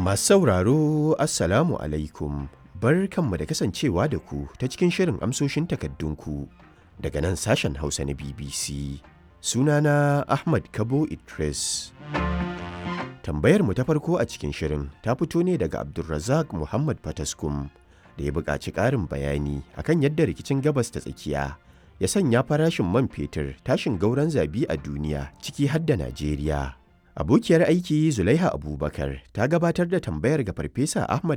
Masu sauraro Assalamu alaikum barkanmu da kasancewa da ku ta cikin shirin amsoshin takaddunku daga nan sashen Hausa na BBC. Sunana Ahmad Kabo Idris. Tambayar mu ta farko a cikin shirin ta fito ne daga Abdulrazak Muhammad Fataskum da ya buƙaci ƙarin bayani akan yadda rikicin gabas ta tsakiya ya sanya farashin man fetur tashin gauran zabi a duniya ciki har da Najeriya. Abokiyar aiki Zulaiha Abubakar ta gabatar da tambayar ga Farfesa Ahmad